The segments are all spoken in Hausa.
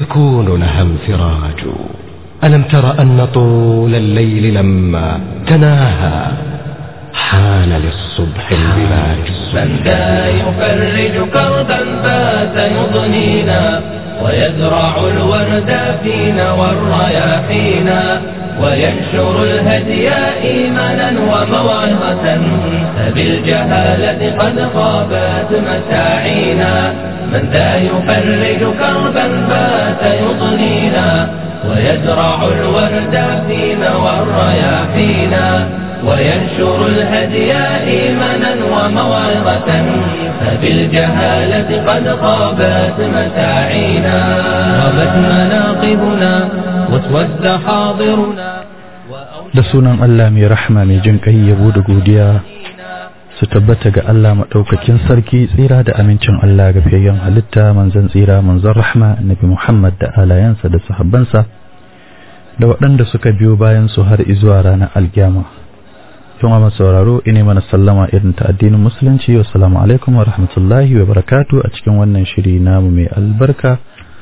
يكون لها انفراج ألم تر أن طول الليل لما تناهى حان للصبح البلاج من ذا يفرج كربا فات يضنينا ويزرع الورد فينا والرياحينا وينشر الهدي إيمانا وموعظة فبالجهالة قد خابت مساعينا من ذا يفرج كربا فات يضنينا ويزرع الورد فينا والرياحينا وينشر الهدي إيمانا وموعظة فبالجهالة قد خابت مساعينا غابت مناقبنا واسود حاضرنا da sunan Allah mai rahma mai jin kai yabo da godiya su tabbata ga Allah maɗaukakin sarki tsira da amincin Allah ga fiyayyen halitta manzon tsira manzon rahma nabi Muhammad da alayansa da sahabbansa da waɗanda suka biyo bayan su har izuwa ranar alkiyama yan amma sauraro ine mana sallama irin ta addinin musulunci wa salamu alaikum wa rahmatullahi wa barakatu a cikin wannan shiri namu mai albarka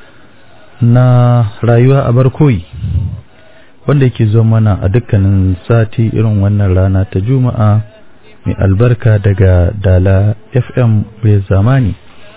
na rayuwa a barkoyi wanda yake zo mana a dukkanin sati irin wannan rana ta juma'a mai albarka daga dala fm mai zamani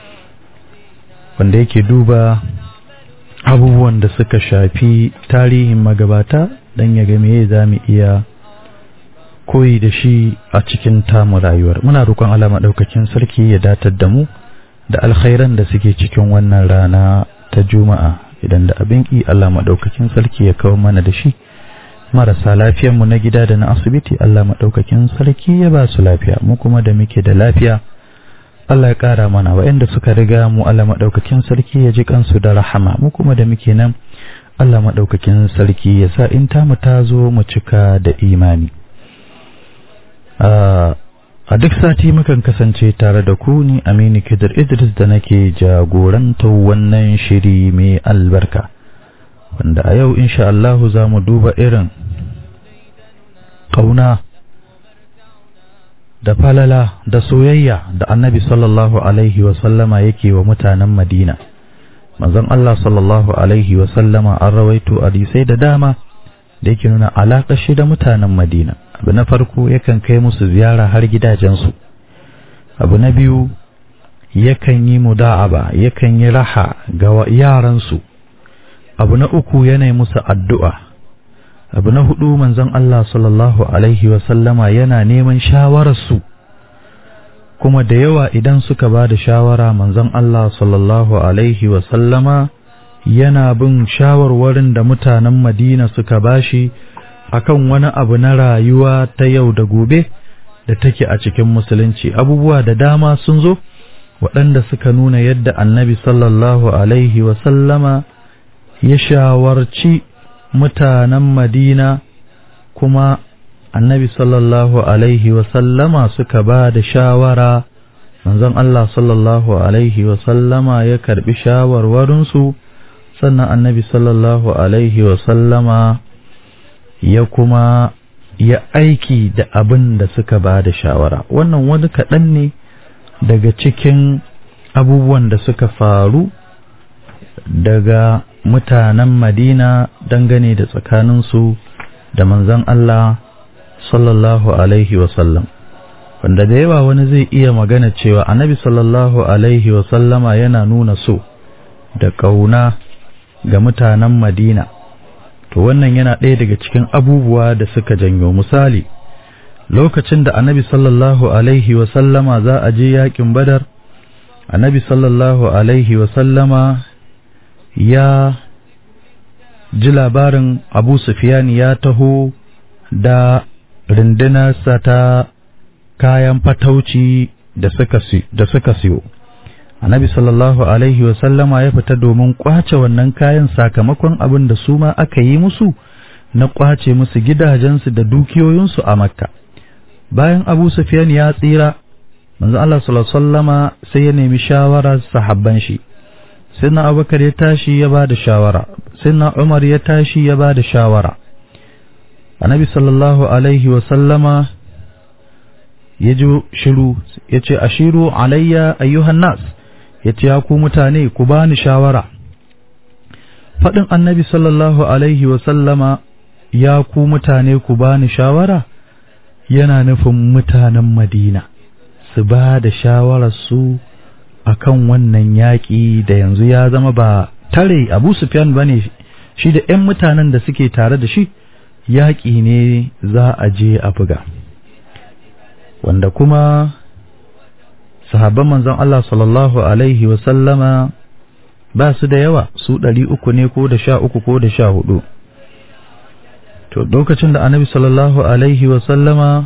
wanda yake duba abubuwan da suka shafi tarihin magabata don ya ga me za mu iya koyi da shi a cikin tamu rayuwar muna roƙon Allah maɗaukakin sarki ya datar da mu da alkhairan da suke cikin wannan rana ta juma'a idan da abin ki Allah maɗaukakin sarki ya kawo mana da shi marasa lafiyar mu na gida da na asibiti Allah maɗaukakin sarki ya ba su lafiya mu kuma da muke da lafiya Allah ya ƙara mana waɗanda suka riga mu Allah maɗaukakin sarki ya ji kansu da rahama mu kuma da muke nan Allah maɗaukakin sarki ya sa in tamu ta zo mu cika da imani a duk sati mukan kasance tare da ku ni Aminu Kidir Idris da nake jagorantar wannan shiri mai albarka wanda a yau insha Allahu za mu duba irin ƙauna da falala da soyayya da annabi sallallahu alaihi wasallama yake wa mutanen Madina manzon Allah sallallahu alaihi wasallama an rawaito hadisai da dama da yake nuna alaƙar shi da mutanen Madina abu na farko yakan kai musu ziyara har gidajensu abu na biyu yakan yi muda'aba yakan yi raha ga yaransu abu na uku yana musu addu'a abu na hudu manzon Allah sallallahu alaihi wasallama yana neman shawararsu kuma da yawa idan suka ba da shawara manzon Allah sallallahu alaihi wasallama yana bin shawarwarin da mutanen Madina suka bashi akan wani abu na rayuwa ta yau da gobe da take a cikin musulunci abubuwa da dama sun zo waɗanda suka nuna yadda annabi sallallahu alaihi wasallama ya shawarci mutanen madina kuma annabi sallallahu alaihi wasallama suka ba da shawara manzon Allah sallallahu alaihi wasallama ya karbi shawarwarinsu sannan annabi sallallahu alaihi wasallama ya kuma ya aiki da abin da suka ba da shawara wannan wani kaɗan ne daga cikin abubuwan da suka faru daga mutanen madina dangane da tsakaninsu da manzan Allah sallallahu alaihi wasallam wanda da yawa wani zai iya magana cewa annabi sallallahu alaihi wasallama yana nuna so da ƙauna ga mutanen madina to wannan yana ɗaya daga cikin abubuwa da suka janyo misali lokacin da annabi sallallahu alaihi wasallama za a je yakin badar annabi sallallahu alaihi wasallama ya ji labarin abu sufyan ya taho da rundunarsa ta kayan fatauci da suka siyo annabi sallallahu alaihi wasallama ya fita domin kwace wannan kayan sakamakon abin da su ma aka yi musu na kwace musu gidajensu da dukiyoyinsu a makka bayan abu sufyan ya tsira manzo Allah sallallahu alaihi wasallama sai ya nemi shawara sahabban shi sayyidina abubakar ya tashi ya bada shawara sayyidina umar ya tashi ya bada shawara annabi sallallahu alaihi wasallama ya ji shiru ya ce ashiru alayya ayyuhan nas ya ce ya ku mutane ku bani shawara faɗin annabi sallallahu alaihi wasallama ya ku mutane ku bani shawara yana nufin mutanen madina su ba da shawararsu a kan wannan yaƙi da yanzu ya zama ba tare abu sufyan ba ne shi da 'yan mutanen da suke tare da shi yaƙi ne za a je a buga wanda kuma sahabban manzon Allah sallallahu alaihi wasallama ba su da yawa su ɗari uku ne ko da sha uku ko da sha hudu to lokacin da annabi sallallahu alaihi wasallama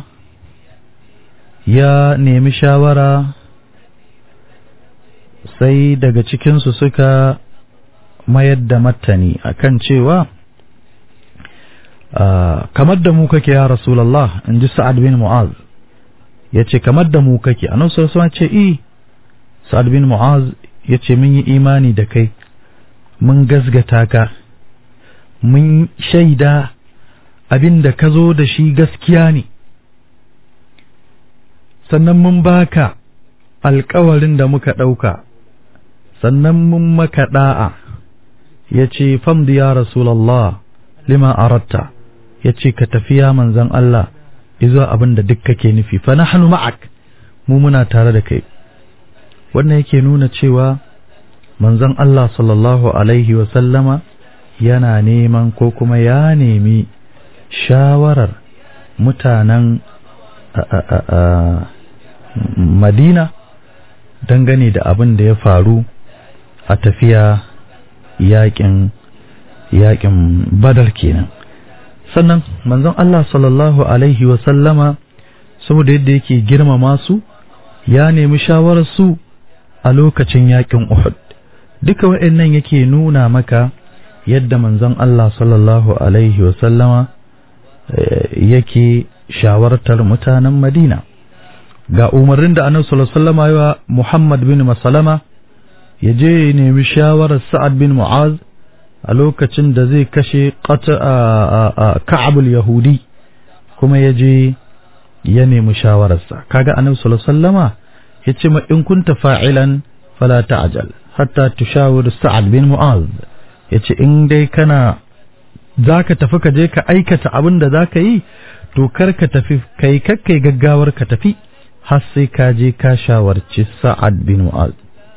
ya nemi shawara sai daga cikinsu suka mayar da martani akan cewa kamar da mu kake ya rasulallah in ji sa'ad bin mu'az ya ce kamar da mu kake a nan ce i sa'ad bin mu'az ya ce mun yi imani da kai mun gazgata ka mun shaida abin da ka zo da shi gaskiya ne sannan mun baka alkawarin da muka ɗauka sannan mun maka ɗa'a ya ce famdi ya rasulallah lima aratta ya ce ka tafiya manzan Allah izuwa abin da duk kake nufi fa nahnu ma'ak mu muna tare da kai wannan yake nuna cewa manzon Allah sallallahu alaihi wa sallama yana neman ko kuma ya nemi shawarar mutanen Madina dangane da abin da ya faru a tafiya yakin yakin Badar kenan sannan manzon Allah sallallahu alaihi wa sallama saboda yadda yake girmama su ya nemi shawarar su a lokacin yakin Uhud duka wa'annan yake nuna maka yadda manzon Allah sallallahu alaihi wa sallama yake shawartar mutanen Madina ga umarnin da Annabi sallallahu alaihi wa sallama Muhammad bin Masalama ya je ya nemi shawarar Sa'ad bin Mu'az a lokacin da zai kashe Ka'abul Yahudi kuma ya je ya nemi shawararsa kaga Annabi sallallahu alaihi wasallama yace ma in kunta fa'ilan fala ta'jal hatta tushawir Sa'ad bin Mu'az yace in dai kana zaka tafi ka je ka aikata abin da zaka yi to kar ka tafi kai kakkai gaggawar ka tafi har sai ka je ka shawarci Sa'ad bin Mu'az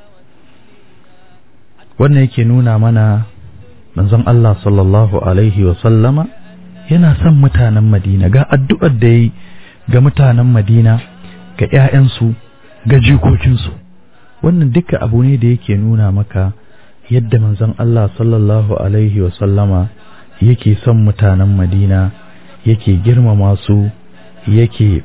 wannan yake nuna mana manzon Allah sallallahu alaihi wa sallama yana son mutanen Madina ga addu'ar da yi ga mutanen Madina ga ‘ya'yansu ga jikokinsu wannan duka abu ne da yake nuna maka yadda manzon Allah sallallahu alaihi wa sallama yake son mutanen Madina yake girmama su yake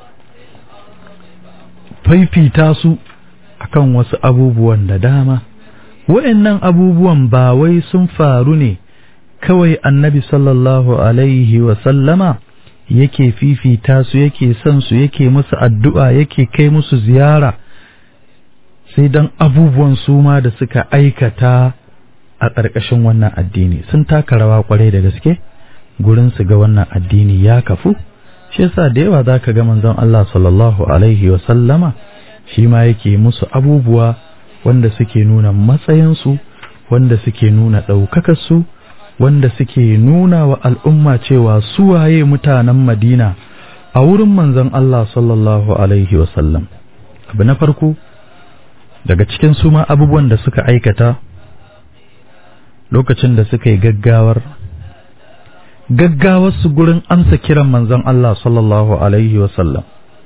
faifita su akan wasu abubuwan da dama wa'annan abubuwan ba wai sun faru ne kawai annabi sallallahu alaihi wa sallama yake fifita su yake son su yake musu addu'a yake kai musu ziyara sai dan abubuwan su ma da suka aikata a ƙarƙashin wannan addini sun taka rawa kwarai da gaske gurin su ga wannan addini ya kafu shi yasa da yawa zaka ga manzon Allah sallallahu alaihi wa sallama shi ma yake musu abubuwa wanda suke nuna matsayinsu wanda suke nuna ɗaukakarsu wanda suke nuna wa al'umma cewa suwaye mutanen madina a wurin manzon Allah sallallahu alaihi wasallam abu na farko daga cikin su ma abubuwan da suka aikata lokacin da suka yi gaggawar gaggawar su gurin amsa kiran manzon Allah sallallahu alaihi wasallam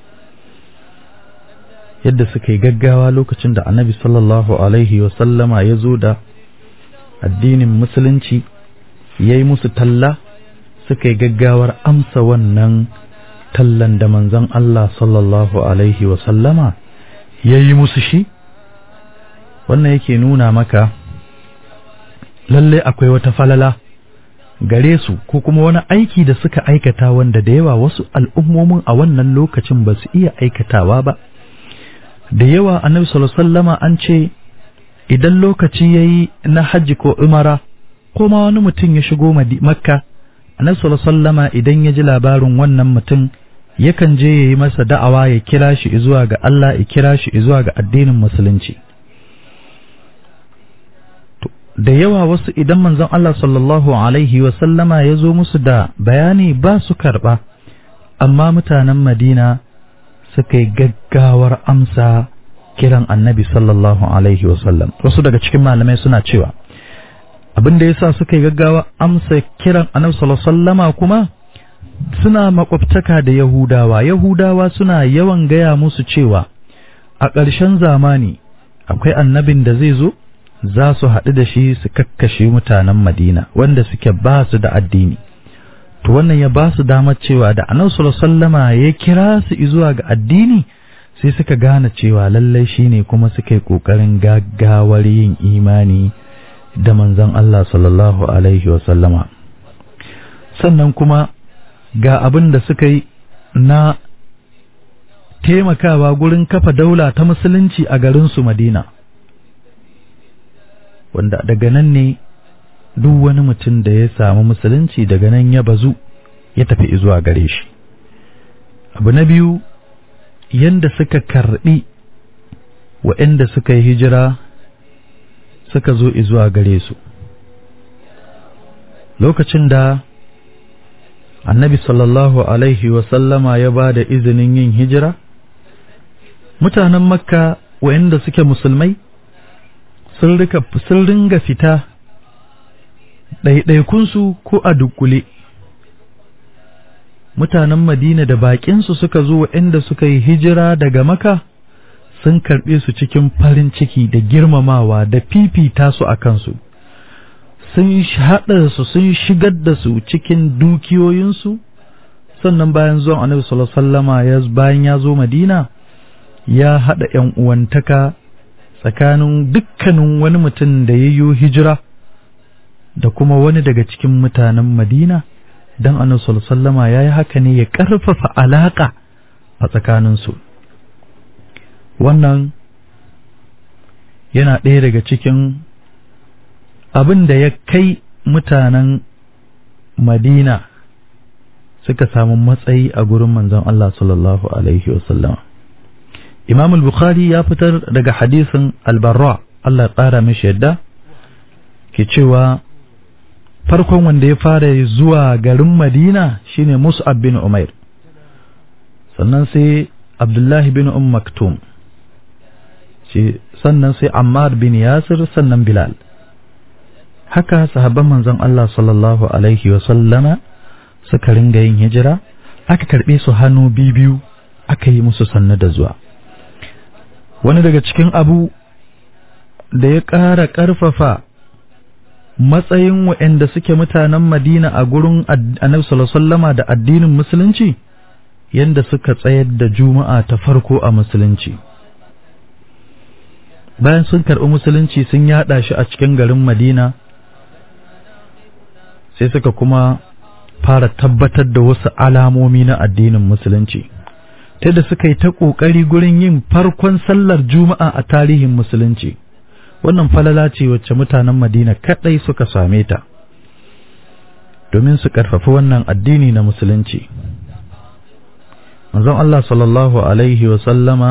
yadda suka yi gaggawa lokacin da annabi sallallahu alaihi wasallama ya zo da addinin musulunci ya yi musu talla suka yi gaggawar amsa wannan tallan da manzon Allah sallallahu alaihi wasallama ya yi musu shi wannan yake nuna maka lalle akwai wata falala gare su ko kuma wani aiki da suka aikata wanda da yawa wasu al'ummomin a wannan lokacin ba su iya aikatawa ba da yawa annabi sallallahu an ce idan lokaci yayi na hajji ko umara ko ma wani mutum ya shigo makka annabi sallallahu idan ya ji labarin wannan mutum yakan je yayi masa da'awa ya kira shi zuwa ga Allah ya kira shi zuwa ga addinin musulunci da yawa wasu idan manzon Allah sallallahu alaihi wasallama ya zo musu da bayani ba su karɓa amma mutanen Madina suka yi gaggawar amsa kiran annabi sallallahu alaihi wasallam wasu daga cikin malamai suna cewa abin da yasa suka yi gaggawa amsa kiran annabi sallallahu alaihi wasallama kuma suna makwabtaka da Yahudawa Yahudawa suna yawan gaya musu cewa a ƙarshen zamani akwai annabin da zai zo za su haɗu da shi su kakkashe mutanen Madina wanda suke ba su da addini to wannan ya ba su damar cewa da annabi sallallahu alaihi wasallama ya kira su zuwa ga addini sai suka gane cewa lallai shine kuma suka yi kokarin gaggawar yin imani da manzon Allah sallallahu alaihi wasallama sannan kuma ga abin da suka yi na taimakawa gurin kafa daula ta musulunci a garinsu Madina wanda daga nan ne duk wani mutum da ya samu musulunci daga nan ya bazu ya tafi zuwa gare shi abu na biyu yanda suka karbi waɗanda suka yi hijira suka zo zuwa gare su lokacin da annabi sallallahu alaihi wasallama ya ba da izinin yin hijira mutanen makka waɗanda suke musulmai sun ringa fita ɗaiɗaikunsu ko a dukkule mutanen madina da baƙinsu suka zo waɗanda suka yi hijira daga maka sun karɓe su cikin farin ciki da girmamawa da fifita su a kansu sun haɗa su sun shigar da su cikin dukiyoyinsu sannan bayan zuwan annabi sallallahu alaihi wasallama bayan ya zo madina ya haɗa ‘yan uwantaka tsakanin dukkanin wani mutum da ya yi hijira da kuma wani daga cikin mutanen Madina don annabi sallama ya yi haka ne ya ƙarfafa alaƙa a tsakaninsu wannan yana ɗaya daga cikin abin da ya kai mutanen Madina suka samu matsayi a gurin manzon Allah sallallahu alaihi wasallama Imam al-Bukhari ya fitar daga hadisin al-Barra Allah ya ƙara mishi yadda ke cewa farkon wanda ya fara zuwa garin Madina shine Mus'ab bin Umair sannan sai Abdullahi bin Umm Maktum sannan sai Ammar bin Yasir sannan Bilal haka sahabban manzon Allah sallallahu alaihi wa sallama suka ringa yin hijira aka karbe su hannu biyu aka yi musu sannu da zuwa wani daga cikin abu da ya ƙara ƙarfafa matsayin waɗanda suke mutanen Madina a gurin Annabi sallallahu da addinin musulunci yanda suka tsayar da juma'a ta farko a musulunci bayan sun karɓi musulunci sun yaɗa shi a cikin garin Madina sai suka kuma fara tabbatar da wasu alamomi na addinin musulunci ta da suka yi ta ƙoƙari gurin yin farkon sallar juma'a a tarihin musulunci wannan falala ce wacce mutanen madina kaɗai suka same ta domin su ƙarfafi wannan addini na musulunci manzon Allah sallallahu alaihi wa sallama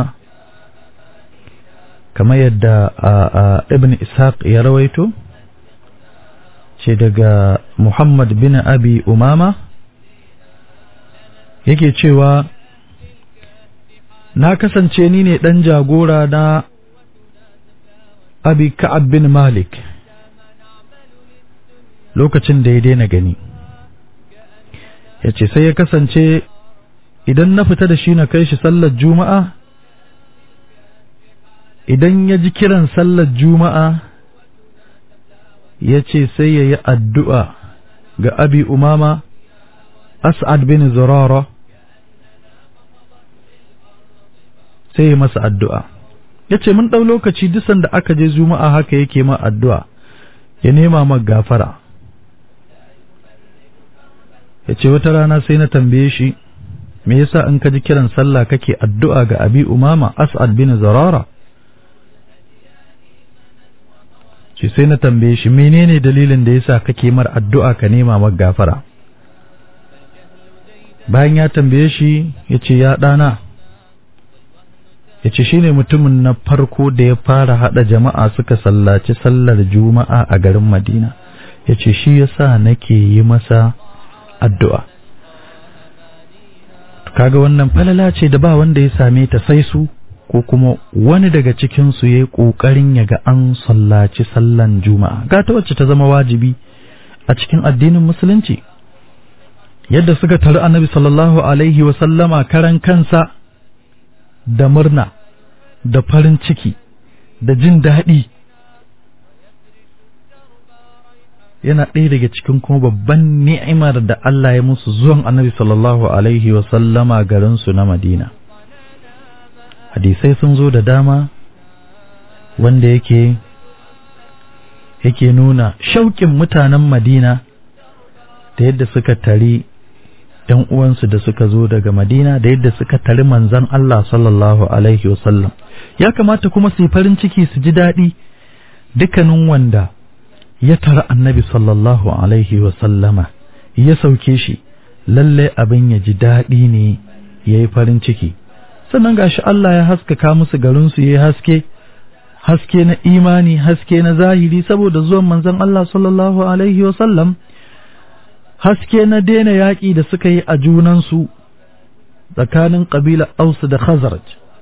kamar yadda ibn ishaq ya rawaito ce daga muhammad bin abi umama yake cewa na kasance ni ne ɗan jagora na abi ka'ab bin malik lokacin da ya daina gani ya ce sai ya kasance idan na fita da shi na kai shi sallar juma'a idan ya ji kiran sallar juma'a ya ce sai ya yi addu'a ga abi umama as'ad bin zurara sai ya masa addu'a ya ce mun ɗau lokaci dusan da aka je juma'a haka yake ma addu'a ya nema ma gafara ya ce wata rana sai na tambaye shi me yasa in ka ji kiran sallah kake addu'a ga abi umama as'ad bin zarara ce sai na tambaye shi menene dalilin da yasa kake mar addu'a ka nema ma gafara bayan ya tambaye shi ya ce ya ɗana ya ce shi ne mutumin na farko da ya fara haɗa jama'a suka sallaci sallar juma'a a garin madina ya ce shi ya sa nake yi masa addu'a kaga wannan falala ce da ba wanda ya same ta sai su ko kuma wani daga cikinsu ya yi ƙoƙarin ya ga an sallaci sallan juma'a ga ta wacce ta zama wajibi a cikin addinin musulunci yadda suka taru annabi sallallahu alaihi wasallama karan kansa da murna da farin ciki da jin daɗi yana ɗaya daga cikin kuma babban ni'imar da Allah ya musu zuwan annabi sallallahu alaihi wasallama garinsu na madina hadisai sun zo da dama wanda yake yake nuna shauƙin mutanen madina da yadda suka tari ‘yan uwansu da suka zo daga madina da yadda suka tari manzan Allah sallallahu alaihi wasallam ya kamata kuma su yi farin ciki su ji daɗi dukkanin wanda ya tara annabi sallallahu alaihi wasallama ya sauke shi lalle abin ya ji daɗi ne ya yi farin ciki sannan gashi Allah ya haskaka musu garinsu ya yi haske haske na imani haske na zahiri saboda zuwan manzon Allah sallallahu alaihi wasallam haske na daina yaƙi da suka yi a junansu tsakanin ƙabilar Aus da Khazraj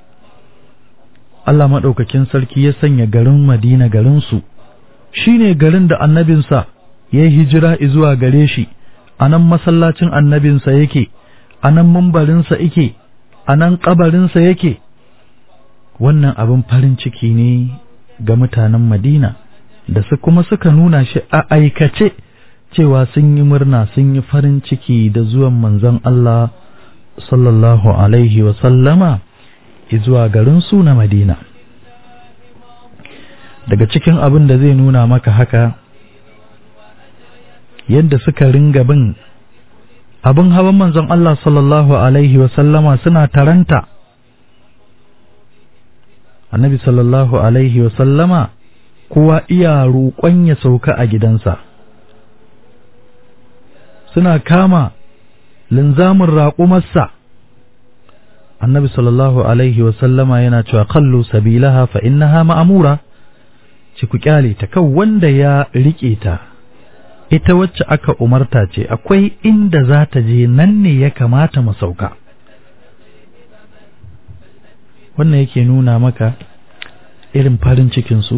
Allah maɗaukakin sarki ya sanya garin Madina garinsu shi ne garin da annabinsa ya yi hijira zuwa gare shi a nan masallacin annabinsa yake a nan mambarinsa yake a nan ƙabarinsa yake wannan abin farin ciki ne ga mutanen Madina da su kuma suka nuna shi a aikace cewa sun yi murna sun yi farin ciki da zuwan manzon Allah sallallahu alaihi wa sallama zuwa garin su na Madina daga cikin abin da zai nuna maka haka yadda suka ringa bin abin hawan manzon Allah sallallahu alaihi wa sallama suna taranta annabi sallallahu alaihi wa sallama kowa iya roƙon ya sauka a gidansa suna kama linzamin raƙumarsa annabi sallallahu alaihi wa sallama yana cewa kallu sabilaha fa innaha ma'amura ci ku kyale ta kan wanda ya riƙe ta ita wacce aka umarta ce akwai inda za ta je nan ne ya kamata mu sauka wannan yake nuna maka irin farin cikinsu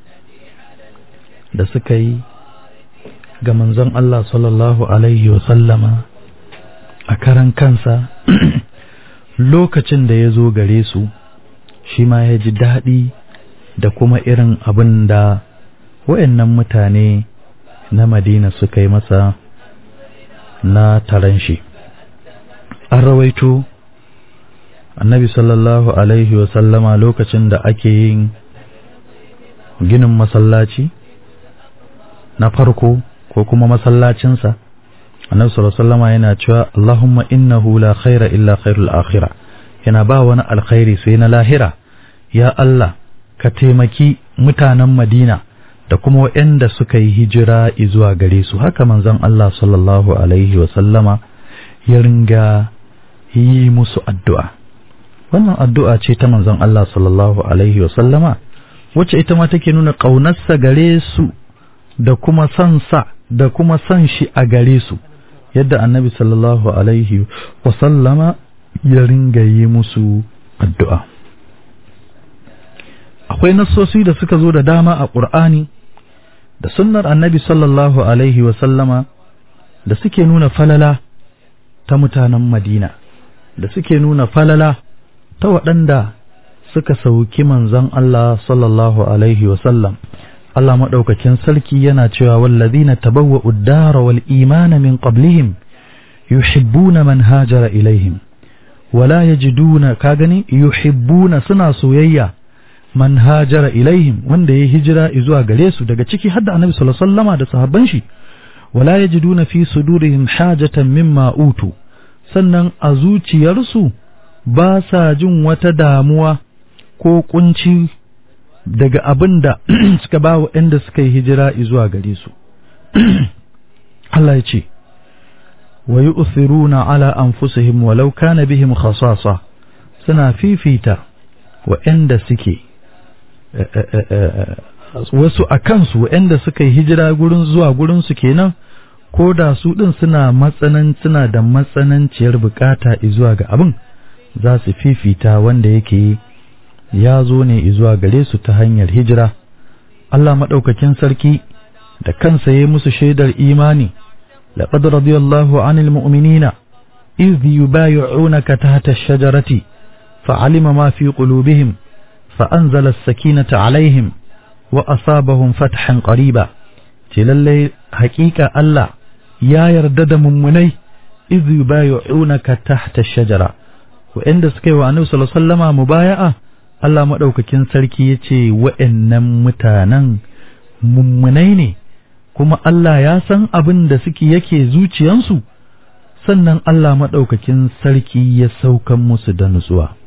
da suka yi ga manzon Allah sallallahu Alaihi sallama a karan kansa lokacin da ya zo gare su shi ma ya ji daɗi da kuma irin abin da wayannan mutane na Madina suka yi masa na taron shi an rawaito annabi sallallahu alaihi sallama lokacin da ake yin ginin masallaci na farko ko kuma masallacinsa annabi sallallahu sallama yana cewa Allahumma innahu la khaira illa khairul akhirah yana ba wani alkhairi sai na lahira ya Allah ka taimaki mutanen Madina da kuma waɗanda suka yi hijira zuwa gare su haka manzon Allah sallallahu alaihi sallama ya ringa yi musu addu'a wannan addu'a ce ta manzon Allah sallallahu alaihi wa sallama wacce ita ma take nuna ƙaunarsa gare su da kuma son sa da kuma son shi a gare su yadda annabi sallallahu alaihi wa sallama ya ringa yi musu addu'a akwai nassosi da suka zo da dama a ƙur'ani da sunnar annabi sallallahu alaihi wa sallama da suke nuna falala ta mutanen madina da suke nuna falala ta waɗanda suka sauki manzon Allah sallallahu alaihi wasallam Allah maɗaukakin sarki yana cewa wallazina tabawwa'u ad-dara wal imana min qablihim yuhibbuna man hajara ilaihim wala yajiduna ka gani yuhibbuna suna soyayya man hajara ilaihim wanda ya hijira zuwa gare su daga ciki hadda annabi sallallahu alaihi wasallama da sahabban shi wala yajiduna fi sudurihim hajatan mimma utu sannan a zuciyarsu ba sa jin wata damuwa ko kunci daga abin da suka ba wa inda suka yi hijira zuwa gare su Allah ya ce wa yu'thiruna ala anfusihim walau kana bihim khasasa suna fifita waɗanda suke wasu a kansu waɗanda suka yi hijira gurin zuwa gurinsu kenan ko da su ɗin suna matsanan suna da matsananciyar bukata zuwa ga abin za su fifita wanda yake ya zo ne zuwa gare su ta hanyar hijira Allah maɗaukakin sarki da kansa ya musu shaidar imani laqad radiyallahu anil mu'minina idh yubayyi'unaka tahta ash-shajarati fa'alima ma fi qulubihim fa'anzala as-sakinata 'alayhim wa asabahum fathan qariba ce lalle haƙiƙa Allah ya yarda da mummunai idh yubayyi'unaka tahta ash-shajara wa'anda suka yi wa Annabi sallallahu alaihi wasallama mubaya'a Allah maɗaukakin sarki ya ce wa'yannan mutanen mummunai ne, kuma Allah ya san abin da suke yake zuciyansu, sannan Allah maɗaukakin sarki ya saukan musu da nutsuwa.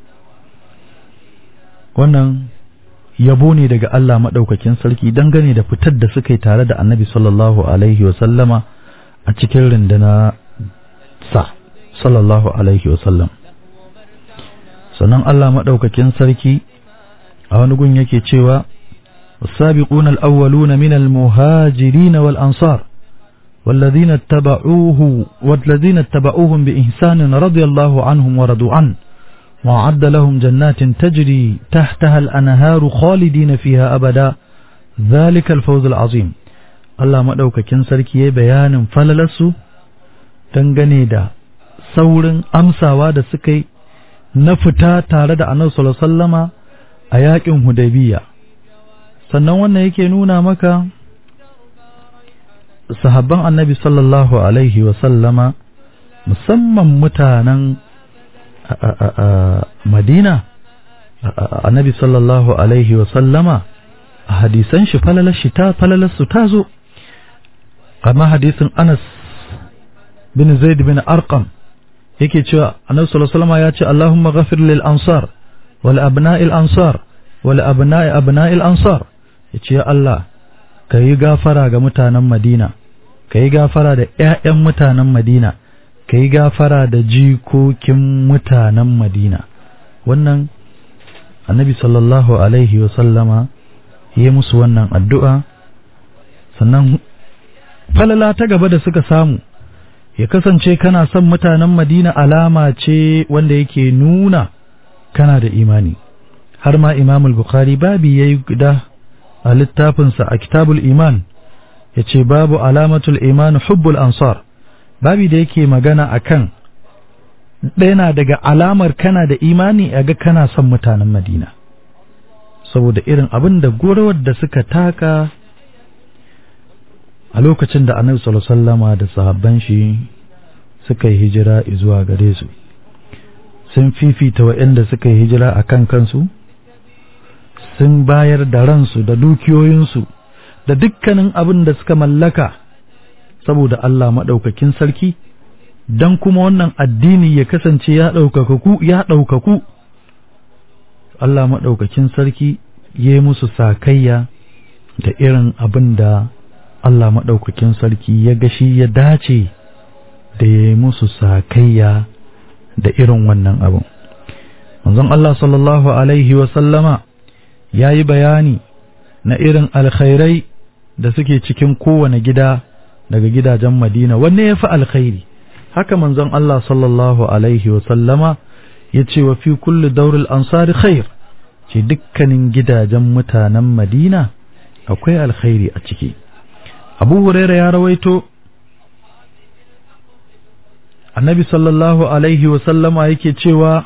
Wannan yabo ne daga Allah maɗaukakin sarki dangane da fitar da suka yi tare da annabi sallallahu Alaihi wasallama a cikin rinduna sa, sallallahu Alaihi wasallam. sannan Allah maɗaukakin sarki a wani gun yake cewa السابقون الأولون من المهاجرين والأنصار والذين اتبعوه والذين اتبعوهم بإحسان رضي الله عنهم ورضوا عنه وأعد لهم جنات تجري تحتها الأنهار خالدين فيها أبدا ذلك الفوز العظيم الله مدوك كنسركي بيان فللسو تنغني saurin amsawa da suka yi na fita tare da annabi sallallahu alaihi wasallama a yakin hudaybiya sannan wannan yake nuna maka sahabban annabi sallallahu alaihi wasallama musamman mutanen madina annabi sallallahu alaihi wasallama a hadisan shi falalar shi ta falalar su ta zo amma hadisin anas bin zaid bin arqam yake cewa annabi sallallahu alaihi wasallam ya ce Allahumma ghafir lil ansar wal abna'il ansar wal abna'i abna'il ansar yace ya Allah kayi gafara ga mutanen Madina kayi gafara da ƴaƴan mutanen Madina kayi gafara da jikokin mutanen Madina wannan annabi sallallahu alaihi wasallama yi musu wannan addu'a sannan falala ta gaba da suka samu ya kasance kana son mutanen Madina alama ce wanda yake nuna kana da imani har ma Imam al-Bukhari babi yayi guda a littafinsa a Kitabul Iman yace babu alamatul iman hubbul ansar babi da yake magana akan ɗaya daga alamar kana da imani a ga kana son mutanen Madina saboda irin abin da gorawar da suka taka a lokacin da annabi sallallahu alaihi wasallama da sahabban shi suka yi hijira zuwa gare su sun fifita waɗanda suka yi hijira a kan kansu sun bayar da ransu da dukiyoyinsu da dukkanin abin da suka mallaka saboda Allah maɗaukakin sarki don kuma wannan addini ya kasance ya ɗaukakaku ya ɗaukaku Allah maɗaukakin sarki ya yi musu sakayya da irin abin da Allah maɗaukakin sarki ya gashi ya dace da ya yi musu sakayya da irin wannan abin. Manzon Allah sallallahu Alaihi wasallama ya yi bayani na irin alkhairai da suke cikin kowane gida daga gidajen Madina, wanne ya fi alkhairi. Haka manzon Allah sallallahu Alaihi wasallama ya ce wa fi kulli daurul ansari khair, ce dukkanin gidajen mutanen Madina akwai alkhairi a ciki. abu huraira ya rawaito annabi sallallahu alaihi wasallama yake cewa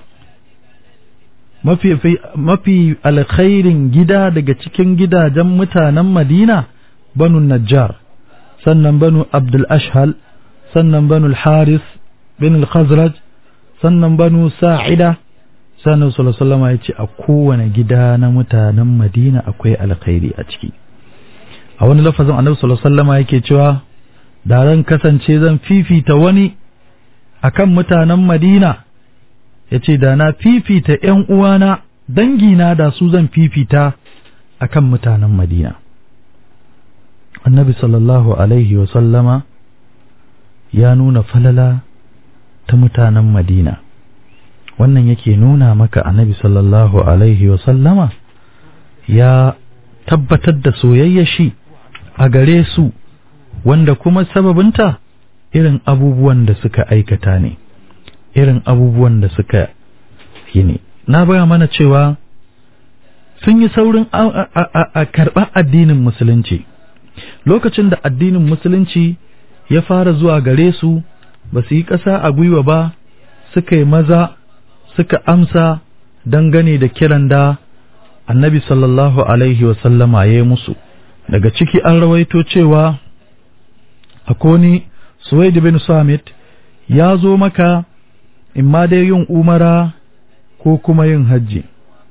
mafi, mafi alkhairin gida daga cikin gidajen mutanen madina banu najjar sannan banu abdul ashhal sannan banu haris bin al-khazraj sannan banu sa'ida sannan sallallahu alaihi ya ce a kowane gida na mutanen madina akwai alkhairi a ciki a wani lafazin annabi sallallahu alaihi wasallam yake cewa da ran kasance zan fifita wani akan mutanen Madina yace da na fifita ƴan uwana dangina da su zan fifita akan mutanen Madina annabi sallallahu alaihi wasallama ya nuna falala ta mutanen Madina wannan yake nuna maka annabi sallallahu alaihi wasallama ya tabbatar da soyayya shi a gare su wanda kuma sababinta irin abubuwan da suka aikata ne irin abubuwan da suka yi ne na baya mana cewa sun yi saurin a karɓar addinin musulunci lokacin da addinin musulunci ya fara zuwa gare su ba su yi ƙasa a gwiwa ba suka yi maza suka amsa dangane da kiran da annabi sallallahu alaihi wasallama ya yi musu daga ciki an rawaito cewa akoni suwaid bin samit ya zo maka imma dai yin umara ko kuma yin hajji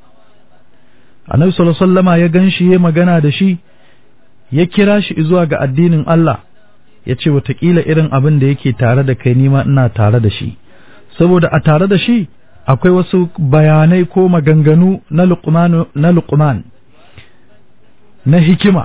annabi sallallahu alaihi wasallama ya gan shi ya magana da shi ya kira shi zuwa ga addinin Allah ya ce watakila irin abin da yake tare da kai nima ina tare da shi saboda a tare da shi akwai wasu bayanai ko maganganu na luqman na luqman na hikima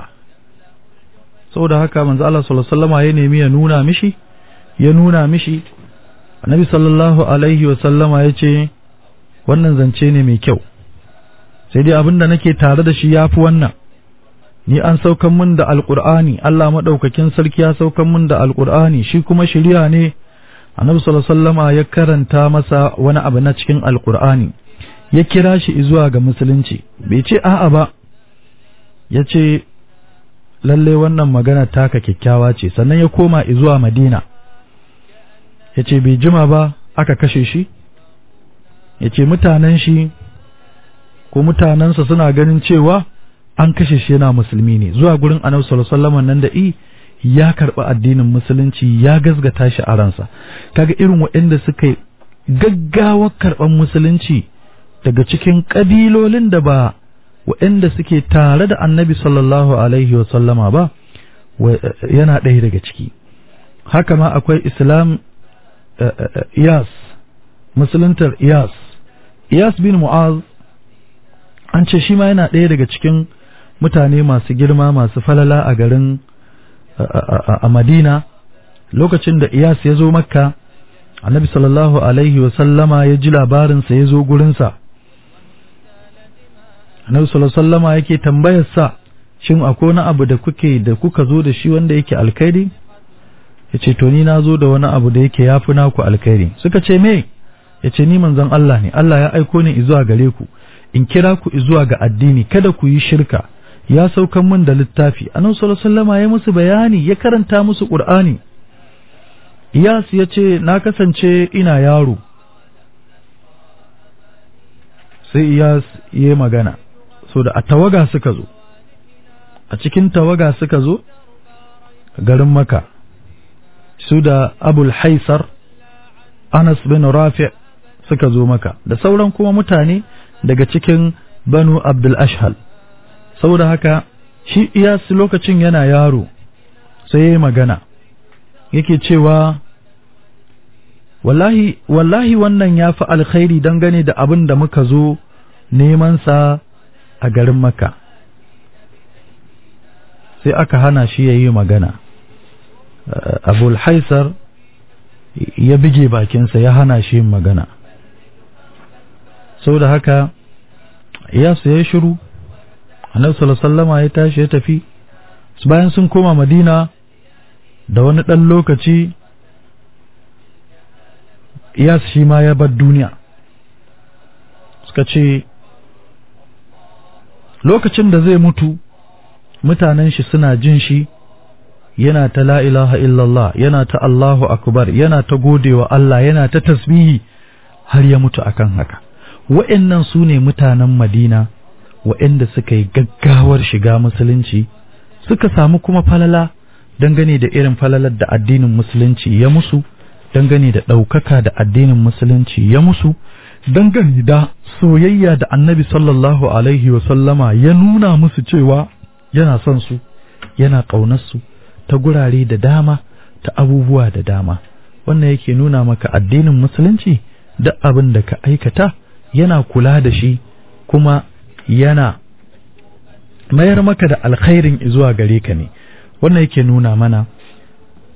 saboda haka manzo Allah sallallahu alaihi wasallam ya nemi ya nuna mishi ya nuna mishi annabi sallallahu alaihi wasallama ya ce wannan zance ne mai kyau sai dai abinda nake tare da shi yafi wannan ni an saukan mun da alqur'ani Allah madaukakin sarki ya saukan mun da alqur'ani shi kuma shari'a ne annabi sallallahu alaihi wasallama ya karanta masa wani abu na cikin alqur'ani ya kira shi zuwa ga musulunci bai ce a'a ba ya ce lalle wannan magana taka kyakkyawa ce sannan ya koma zuwa madina ya ce bai jima ba aka kashe shi ya ce mutanen shi ko mutanensa suna ganin cewa an kashe shi yana musulmi ne zuwa gurin annabi sallallahu alaihi wasallam nan da i ya karɓi addinin musulunci ya gazgata shi a ransa kaga irin waɗanda suka gaggawar karɓar musulunci daga cikin ƙabilolin da ba waɗanda suke tare da annabi sallallahu alaihi wasallama ba yana ɗaya daga ciki haka ma akwai islam iyas musuluntar iyas iyas bin mu'az an ce shi ma yana ɗaya daga cikin mutane masu girma masu falala a garin a madina lokacin da iyas ya zo makka annabi sallallahu alaihi wasallama ya ji labarinsa ya zo gurinsa annabi sallallahu alaihi wasallama yake tambayar sa shin akwai wani abu da kuke da kuka zo da shi wanda yake alkhairi yace to ni na zo da wani abu da yake yafi naku alkhairi suka ce me yace ni manzon Allah ne Allah ya aiko ni zuwa gare ku in kira ku zuwa ga addini kada ku yi shirka ya saukan mun da littafi annabi sallallahu alaihi wasallama ya musu bayani ya karanta musu qur'ani Iyas ya ce na kasance ina yaro sai Iyas ya magana so da a tawaga suka zo a cikin tawaga suka zo garin maka su da abul haisar anas bin rafi suka zo maka da sauran kuma mutane daga cikin banu abdul ashhal saboda haka shi iyas lokacin yana yaro sai ya yi magana yake cewa wallahi wallahi wannan ya fi alkhairi dangane da abin da muka zo neman sa a garin maka sai aka hana shi ya yi magana abul haisar ya bige bakinsa ya hana shi yin magana sau da haka ya ya shiru annabi sallallahu ya tashi ya tafi bayan sun koma madina da wani ɗan lokaci iyas shi ma ya bar duniya suka ce lokacin da zai mutu mutanen shi suna jin shi yana ta la ilaha illallah yana ta Allahu akbar yana ta godewa Allah yana ta tasbihi har ya mutu akan haka wa'annan su ne mutanen Madina wa'anda suka yi gaggawar shiga musulunci suka samu kuma falala dangane da irin falalar da addinin musulunci ya musu dangane da ɗaukaka da addinin musulunci ya musu dangane da soyayya da annabi sallallahu alaihi sallama ya nuna musu cewa yana son su yana ƙaunarsu ta gurare da dama ta abubuwa da dama wannan yake nuna maka addinin musulunci da abin da ka aikata yana kula da shi kuma yana mayar maka da alkhairin zuwa gare ka ne wannan yake nuna mana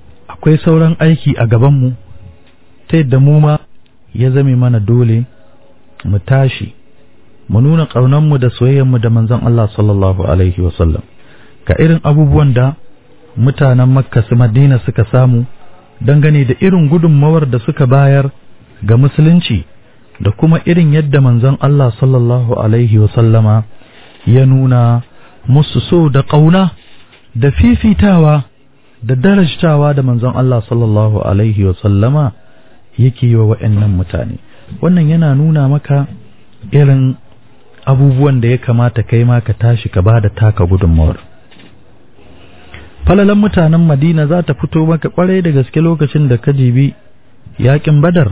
akwai sauran aiki a gabanmu ta yadda mu ma ya zame mana dole mu tashi mu nuna ƙaunanmu da soyayyarmu da manzon Allah sallallahu alaihi wasallam ga irin abubuwan da mutanen makka su madina suka samu dangane da irin gudunmawar da suka bayar ga musulunci da kuma irin yadda manzon Allah sallallahu alaihi wasallama ya nuna musu so da ƙauna da fifitawa da darajtawa da manzon Allah sallallahu alaihi wasallama yake yi wa wa'annan mutane wannan yana nuna maka irin abubuwan da ya kamata kai ma ka tashi ka ba da taka gudunmawar falalan mutanen madina za ta fito maka kwarai da gaske lokacin da ka jibi yakin badar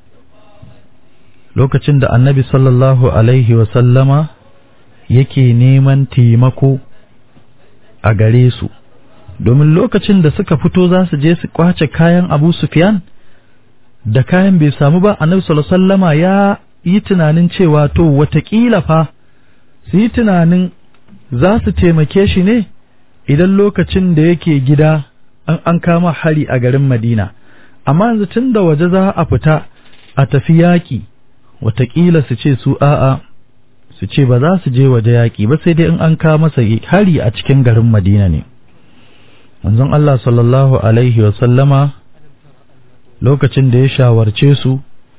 lokacin da annabi sallallahu alaihi wasallama yake neman taimako a gare su domin lokacin da suka fito za su je su kwace kayan abu sufyan da kayan bai samu ba annabi sallallahu alaihi wasallama ya yi tunanin cewa to watakila fa su yi tunanin za su taimake shi ne idan lokacin da yake gida an, an kama hari a garin Madina amma yanzu tun da waje za a fita a tafi yaƙi watakila su ce su a'a su ce ba za su je waje yaƙi ba sai dai in an kawo masa hari a cikin garin Madina ne manzon Allah sallallahu alaihi wa sallama lokacin da ya shawarce su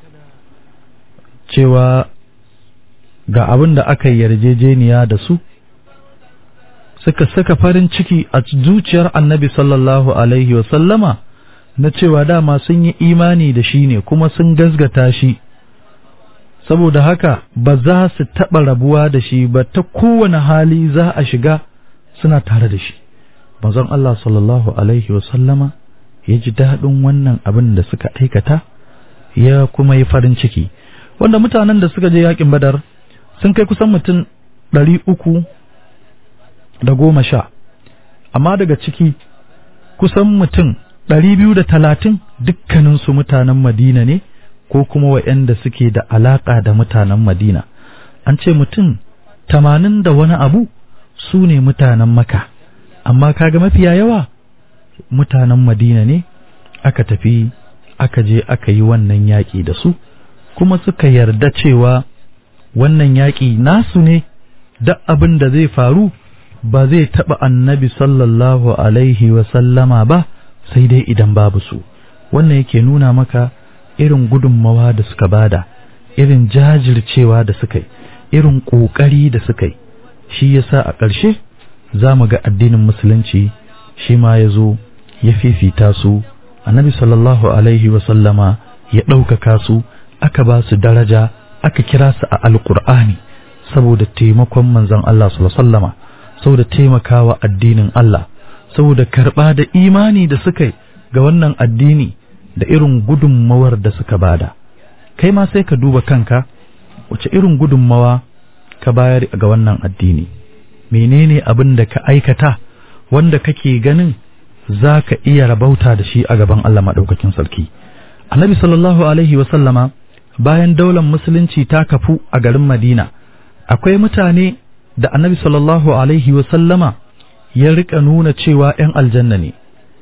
cewa ga abin da aka yarjejeniya da su suka saka farin ciki a zuciyar annabi sallallahu alaihi wasallama na cewa dama sun yi imani da shi ne kuma sun gazgata shi saboda haka ba za su taɓa rabuwa da shi ba ta kowane hali za a shiga suna tare da shi manzon Allah sallallahu alaihi wasallama ya ji daɗin wannan abin da suka aikata ya kuma yi farin ciki wanda mutanen da suka je yakin badar sun kai kusan mutum ɗari uku da goma sha amma daga ciki kusan mutum ɗari biyu da talatin dukkaninsu mutanen madina ne ko kuma waɗanda suke da alaƙa da mutanen madina an ce mutum tamanin da wani abu su ne mutanen maka amma kaga mafiya yawa mutanen madina ne aka tafi aka je aka yi wannan yaƙi da su kuma suka yarda cewa wannan yaƙi nasu ne da abin da zai faru ba zai taɓa annabi sallallahu alaihi sallama ba sai dai idan babu su wannan yake nuna maka irin gudunmawa da suka bada irin jajircewa da suka yi irin ƙoƙari da suka yi shi yasa a ƙarshe za mu ga addinin musulunci shi ma ya zo ya fifita su annabi sallallahu alaihi sallama ya ɗaukaka su aka ba su daraja aka kira su a alƙur'ani saboda taimakon manzon Allah sallallahu alaihi wasallama saboda taimakawa addinin Allah saboda karɓa da imani da suka yi ga wannan addini da irin gudunmawar da suka bada kai ma sai ka duba kanka wace irin gudunmawa ka bayar ga wannan addini menene abin da ka aikata wanda kake ganin za ka iya rabauta da shi a gaban Allah maɗaukakin sarki annabi sallallahu alaihi wasallama bayan daular musulunci ta kafu a garin madina akwai mutane da annabi sallallahu alaihi wasallama ya rika nuna cewa ‘yan aljanna ne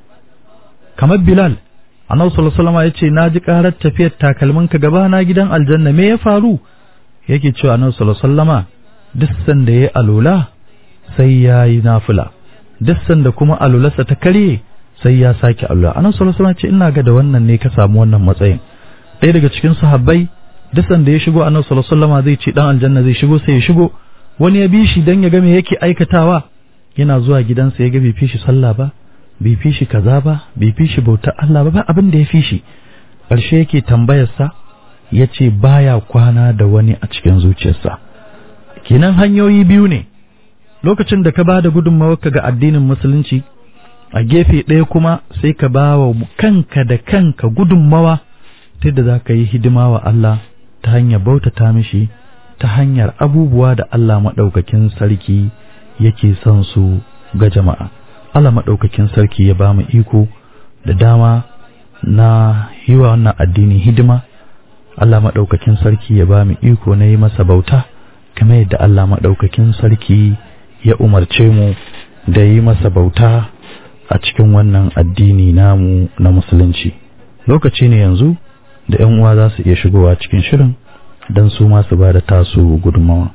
kamar bilal annabi sallallahu alaihi wasallama ya ce na ji ƙarar tafiyar takalminka gaba na gidan aljanna me ya faru yake cewa annabi sallallahu alaihi wasallama duk sanda ya alula sai ya yi nafila duk sanda kuma alularsa ta karye sai ya sake alula annabi sallallahu alaihi wasallama ce ina ga da wannan ne ka samu wannan matsayin ɗaya daga cikin sahabbai duk sanda ya shigo annabi sallallahu alaihi wasallama zai ce dan aljanna zai shigo sai ya shigo wani ya bi shi dan ya ga me yake aikatawa yana zuwa gidansa ya ga bai fi shi sallah ba bai fi shi kaza ba bai fi shi bautar Allah ba ba abin da ya fi shi ƙarshe yake tambayarsa ya ce baya kwana da wani a cikin zuciyarsa kenan hanyoyi biyu ne lokacin da ka ba da gudunmawarka ga addinin musulunci a gefe ɗaya kuma sai ka ba wa kanka da kanka gudunmawa ta da za ka yi hidima wa Allah ta hanyar bautata mishi ta hanyar abubuwa da Allah maɗaukakin sarki yake son su ga jama'a Allah maɗaukakin sarki ya ba mu iko da dama na yi wa wannan addini hidima Allah maɗaukakin sarki ya ba mu iko na yi masa bauta kamar yadda Allah maɗaukakin sarki ya umarce mu da yi masa bauta a cikin wannan addini namu na musulunci lokaci ne yanzu da ‘yan uwa za su iya shigowa cikin shirin don su masu ba da tasu gudunmawa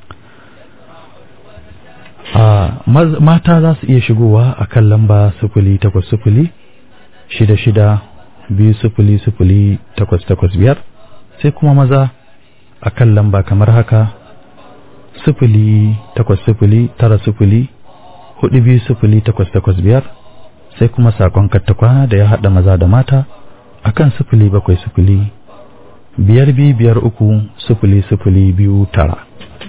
a mata za su iya shigowa a kan lamba sufuli takwas sufuli shida shida biyu sufuli sufuli takwas takwas biyar sai kuma maza a kan lamba kamar haka sufuli takwas sufuli tara sufuli hudu biyu sufuli takwas takwas biyar sai kuma sakon kattakwana da ya haɗa maza da mata a kan sufuli bakwai sufuli biyar biyu biyar uku sufuli sufuli biyu tara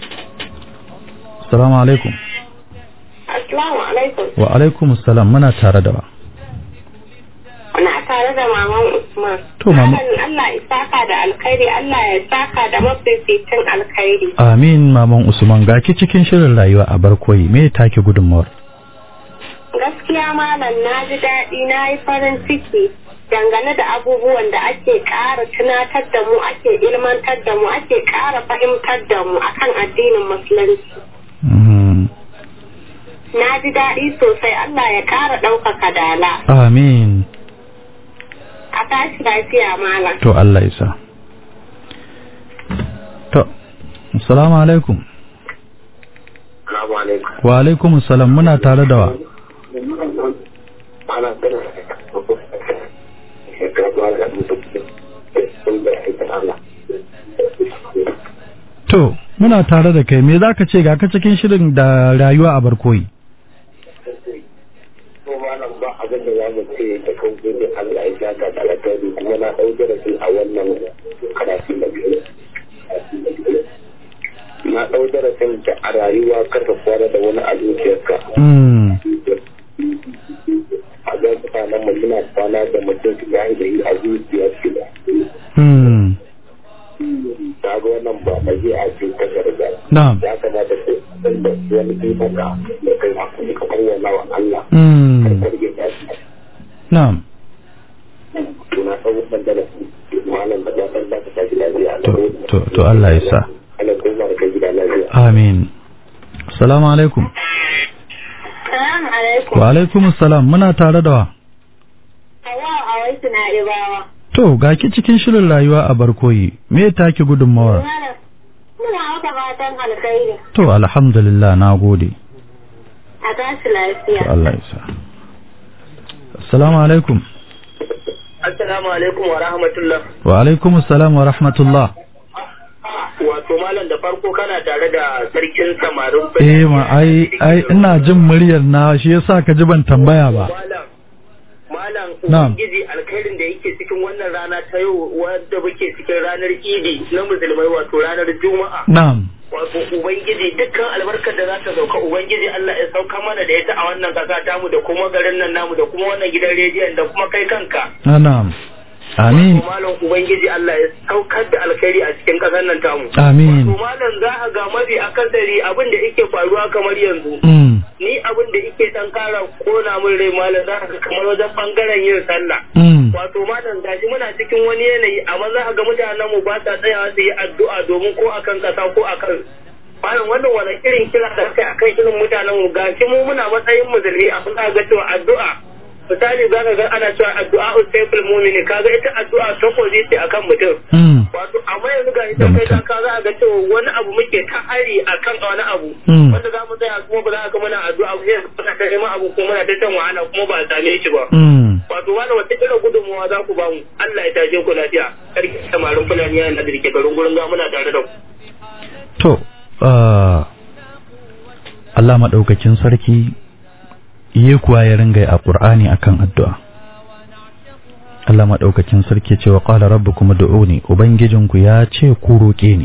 salamu alaikum Assalamu alaikum. wa alaikum salam muna tare da wa Muna tare da maman Usman. To, mama- Malam Allah ya saka da alkhairi, Allah ya saka da mafificin alkhairi. amin maman usman ga ki cikin shirin rayuwa a barkoyi me take gudunmawar Gaskiya malam na ji daɗi na yi farin ciki dangane da abubuwan da ake ƙara tunatar da mu ake ilmantar da mu ake ƙara fahimtar da mu akan addinin musulunci. Mhm. Na ji daɗi sosai Allah ya ƙara ɗaukaka dala. amin A tashi lafiya malam. to Allah ya sa to assalamu alaikum Assalamu alaikum. wa alaikum salam muna tare da wa Ana ganin shekara ba da mutum sun da aikin Allah. to muna tare da kai me zaka ce ga ka cikin shirin da rayuwa a barkoyi Ko malam ba abin da za mu ce da kan gudun Allah ya saka da alkhairi kuma na ɗau darasi a wannan karatu da biyu. Na ɗau darasin da a rayuwa kar ka kwana da wani a zuciyarka. mm. A ga mutanen mu suna kwana da mutum su gani da yi a zuciyarsu. Mm. Ta ga wannan ba a yi a cikin takarda. na'am ya kamata ku san da wani ikon da da kai hakuri ka bayyana wa Allah mm. kar ya tashi na'am to na san wannan da malam da ya san da ka tashi lafiya to to to Allah ya sa Allah ko ma kai gida lafiya amin assalamu alaikum Salamu alaikum. wa alaikum salam muna tare da wa Hawa a waisu na ibawa. to ga ki cikin shirin rayuwa a barkoyi me take gudunmawar Malam, Muna maka fatan alkhairi. to alhamdulillah na gode A tashi to lafiya. Allah ya sa assalamu alaikum assalamu alaikum wa rahmatullah wa alaikum salam wa rahmatullah wato malam da farko kana tare da sarkin samarin eh ma ai ai ina jin muryar na shi yasa ka ji ban tambaya ba malam malam Na'am. ubangiji alkhairin da yake cikin wannan rana ta yau wadda muke cikin ranar idi na musulmai wato ranar juma'a na'am wato ubangiji dukkan albarkar da za ta sauka ubangiji Allah ya sauka mana da ita a wannan kasa tamu da kuma garin nan namu da kuma wannan gidan rediyon da kuma kai kanka Ah, na'am amin Wato malam ubangiji Allah ya saukar da alkhairi a cikin kasar nan tamu amin wato malam za a ga mafi akasari abin da yake faruwa kamar yanzu mm. ni abin da yake dan kara kona min rai malam za ka ga kamar wajen bangaren yin sallah Mm. wato malam gashi muna cikin wani yanayi amma za ka ga mutanen mu ba sa tsayawa su yi addu'a domin ko akan kasa ko akan malam wannan wani irin kira da kai akan irin mutanen mu gashi mu muna matsayin musulmi a za ga cewa addu'a misali za ka ga ana cewa addu'a usaiful mu'mini kaga ita addu'a ta ce akan mutum Mm. wato amma yanzu ga ita Da kai mutum. ka za a ga cewa wani abu muke ta hari akan wani abu Mm. wanda za mu tsaya kuma ba za ka muna addu'a ba sai muna ta neman abu kuma muna ta shan wahala kuma ba a same shi ba Mm. wato wani wata irin gudunmawa za ku ba mu Allah ya tashe ku lafiya sarki samarin fulani yana da rike garin gurin ga muna tare da ku To, ah, Allah maɗaukakin sarki ye kuwa ya ringa a ƙur'ani akan addu'a. Allah maɗaukakin sarki ce wa ƙala rabbu kuma ne, Ubangijinku ya ce ku roƙe ni.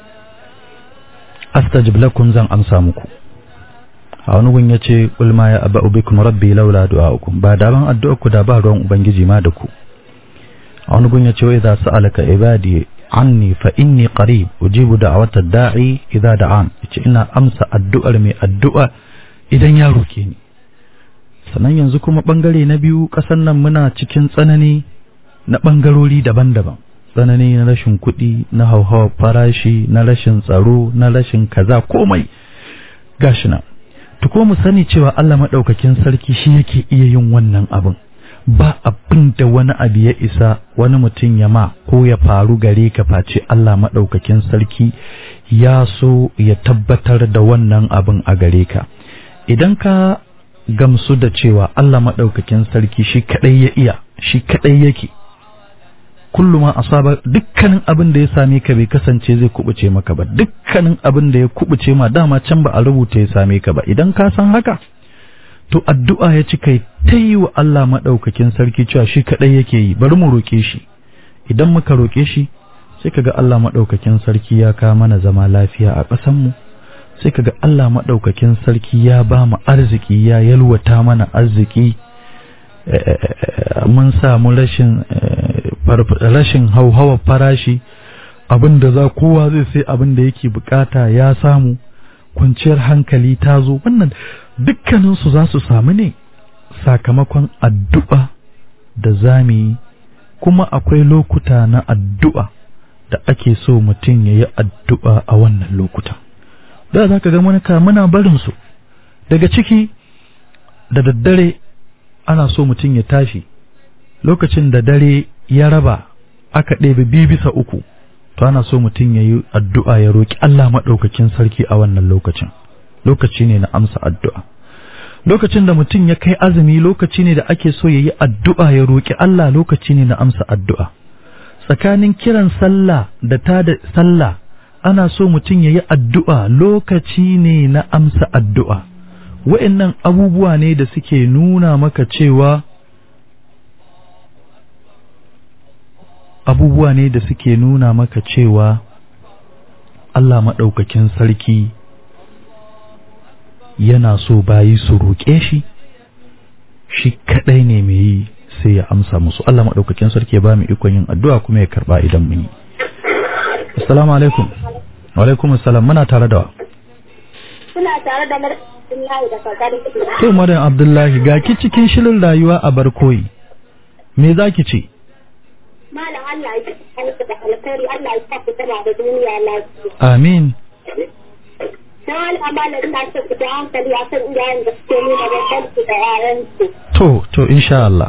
Astajib lakum zan amsa muku. A wani gun ya ce, Ulma ya aba ubikum rabbi laula du'a'ukum ba da ban addu'arku da ba ruwan Ubangiji ma da ku. A wani gun ya ce, wa idza sa'alaka ibadi anni fa inni qarib ujibu da'wata da'i idza da'an yace ina amsa addu'ar mai addu'a idan ya roke ni sannan yanzu kuma bangare na biyu kasan nan muna cikin tsanani na bangarori daban-daban tsanani na rashin kuɗi na hauhawar farashi na rashin tsaro na rashin kaza komai gashi nan to ko mu sani cewa Allah madaukakin sarki shi yake iya yin wannan abin ba abin da wani abu ya isa wani mutum ya ma ko ya faru gare ka face Allah maɗaukakin sarki ya so ya tabbatar da wannan abin a gare ka idan ka gamsu da cewa Allah maɗaukakin sarki shi kaɗai ya iya shi kaɗai yake kullum ma asaba dukkanin abin da ya same ka bai kasance zai kubuce maka ba dukkanin abin da ya kubuce ma dama can ba a rubuta ya same ka ba idan ka san haka to addu'a ya ci kai ta yi wa Allah maɗaukakin sarki cewa shi kaɗai yake yi bari mu roƙe shi idan muka roƙe shi sai kaga Allah maɗaukakin sarki ya kawo mana zama lafiya a ƙasanmu sai kaga Allah maɗaukakin sarki ya ba mu arziki ya yalwata mana arziki mun samu rashin rashin hauhawar farashi abin da za kowa zai sai abin da yake bukata ya samu kwanciyar hankali ta zo wannan dukkaninsu za su samu ne sakamakon addu'a da zami kuma akwai lokuta na addu'a da ake so mutum ya yi addu'a a wannan lokuta da za ka ga manaka muna barinsu daga ciki da daddare ana so mutum ya tashi lokacin da dare ya raba aka ɗebe biyu bisa uku to ana so mutum ya yi addu'a ya roƙi Allah maɗaukakin sarki a wannan lokacin lokaci ne na amsa addu'a lokacin da mutum ya kai azumi lokaci ne da ake so ya yi addu'a ya roƙi Allah lokaci ne na amsa addu'a tsakanin kiran sallah da ta da sallah ana so mutum ya yi addu'a lokaci ne na amsa addu'a wa'innan abubuwa ne da suke nuna maka cewa abubuwa ne da suke nuna maka cewa Allah maɗaukakin sarki yana so bayi su roƙe shi shi kaɗai ne mai yi sai ya amsa musu Allah maɗaukakin sarki ya ba mu ikon yin addu'a kuma ya karɓa idan mun yi assalamu alaikum wa alaikum assalam muna tare da wa Suna tare da Abdullahi da kakar to madan abdullahi ga ki cikin shirin rayuwa a barkoyi me zaki ce Malam Allah ya ji da alkhairi Allah ya sa ku tana da duniya lafiya. amin Dan Allah malam ina so ku da hankali a kan iyayen da suke nuna bambanci da yaransu. to to insha Allah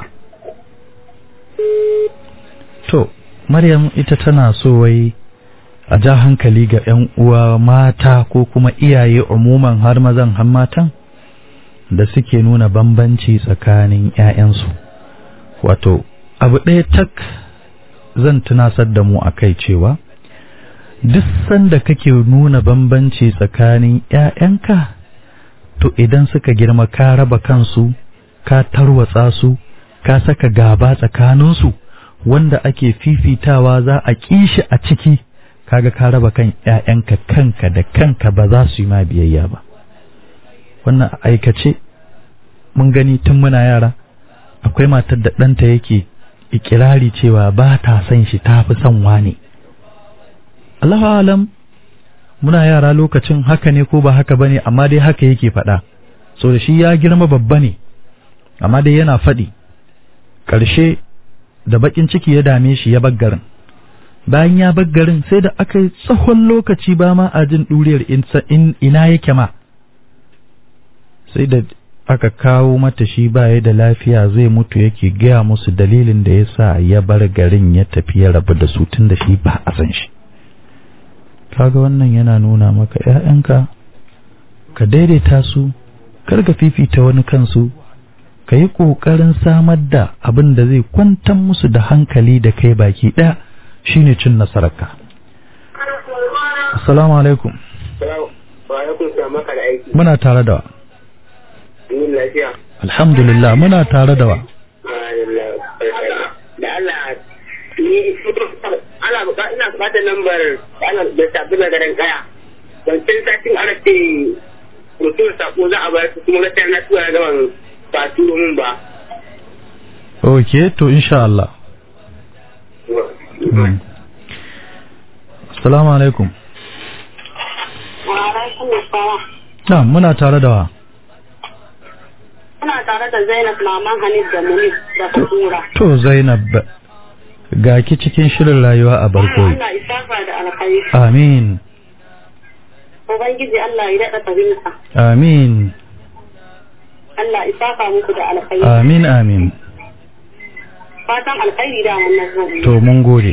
to Maryam ita tana so wai a ja hankali ga 'yan uwa mata ko kuma iyaye umuman har mazan har matan da suke nuna bambanci tsakanin 'ya'yansu wato abu ɗaya tak zan tunasar da mu a kai cewa duk sanda kake nuna bambanci tsakanin 'ya'yanka to idan suka girma ka raba kansu ka tarwatsa su ka saka gaba tsakaninsu wanda ake fifitawa za a kishi a ciki kaga ka raba kan ƴaƴanka kanka da kanka ba za su yi ma biyayya ba wannan a aikace mun gani tun muna yara akwai matar da ɗanta yake ikirari cewa ba ta son shi ta fi son wane Allahu alam muna yara lokacin haka ne ko ba haka bane amma dai haka yake faɗa so da shi ya girma babba ne amma dai yana faɗi ƙarshe da baƙin ciki ya dame shi ya baggarin bayan ya baggarin sai da aka yi tsawon lokaci ba ma a jin ɗuriyar ina yake ma sai da aka kawo mata shi baya da lafiya zai mutu yake gaya musu dalilin da ya sa ya bar garin ya tafi ya rabu da su tun da shi ba a san shi kaga wannan yana nuna maka ‘ya'yanka ka daidaita su kar ka fifita wani kansu ka yi ƙoƙarin samar da abin da zai kwantar musu da hankali da kai baki ɗaya shine cin nasararka assalamu alaikum Wa alaikum salam maka da aiki. muna tare da wa Yin lafiya. alhamdulillah muna tare da wa Da Allah ni ana buƙatar ina buƙatar lambar da ana da sabbin na garin kaya. Wancan satin ana ce mutum sako za a bayar su kuma gaskiya na tura da ban ba turo min ba. ok to insha Allah Mm. assalamu alaikum Wa alaikum assalam. na muna tare da wa Suna tare da Zainab Maman Hanif da Munif da Kadura. to zainab ga ki cikin shirin rayuwa a barkoyi Allah isafa da alkhairi. amin Ubangiji Allah ya daɗa fahimta. amin Allah isafa muku da alkhairi. amin amin fatan alkhairi da wannan zo to mun gode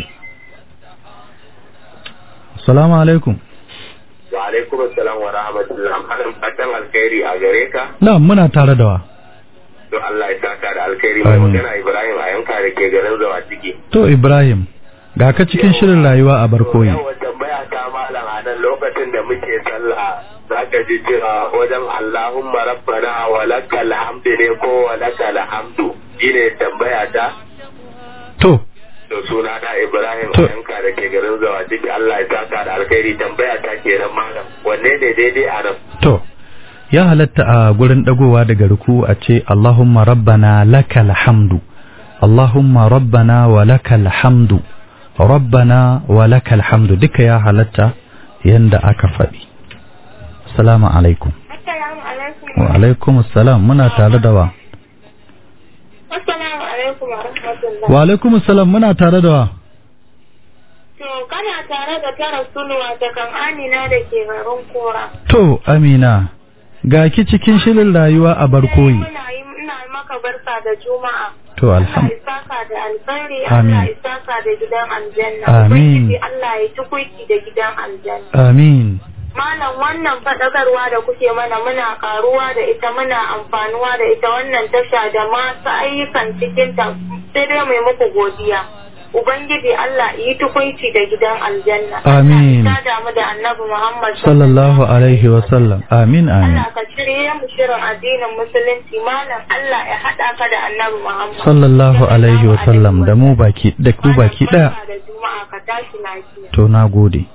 assalamu alaikum wa alaikum assalam wa rahmatullah malam fatan alkhairi a gare ka na muna tare da wa to Allah ya saka da alkhairi mai Amin. magana Ibrahim a yanka da ke garin zawa ciki to ibrahim ga ka cikin shirin rayuwa a barkoyi yawan tambaya ta malam a nan lokacin da muke sallah za ka ji cewa wajen Allahumma rabbana wa lakal hamdu ne ko wa lakal hamdu shine tambaya ta to to suna na Ibrahim a To. yanka da ke garin zawa ciki Allah ya saka da alkhairi tambaya ta kenan malam wanne ne daidai a nan to ya halatta a gurin dagowa daga ruku a ce Allahumma rabbana lakal hamdu Allahumma rabbana wa lakal hamdu rabbana wa lakal hamdu duka ya halatta yanda aka faɗi assalamu alaikum assalamu alaikum wa alaikum assalam muna tare da wa assalamu alaikum wa rahmatullah wa alaikum assalam muna tare da wa to kana tare da ta rasuluwa ta kan amina da ke garin kora to amina ga ki cikin shirin rayuwa a barkoyi muna yi ina maka barka da juma'a to Allah alham ya saka da alkhairi Amin. Allah ya saka da gidan aljanna Amin. Ubangiji Allah ya tukuiki da gidan aljanna amin Malam wannan faɗakarwa da kuke mana muna karuwa da ita muna amfanuwa da ita wannan tasha da masu ayyukan cikin ta sai dai mai muku godiya. Ubangiji Allah yi tukuici da gidan aljanna. Amin. Allah ya damu da Annabi Muhammad sallallahu alaihi wa sallam amin amin Allah ka shirye mu shirin addinin musulunci malam Allah ya haɗa ka da Annabi Muhammad. sallallahu alaihi wa sallam da mu baki da ku baki daya Malam, barka da Juma'a ka tashi lafiya. to na gode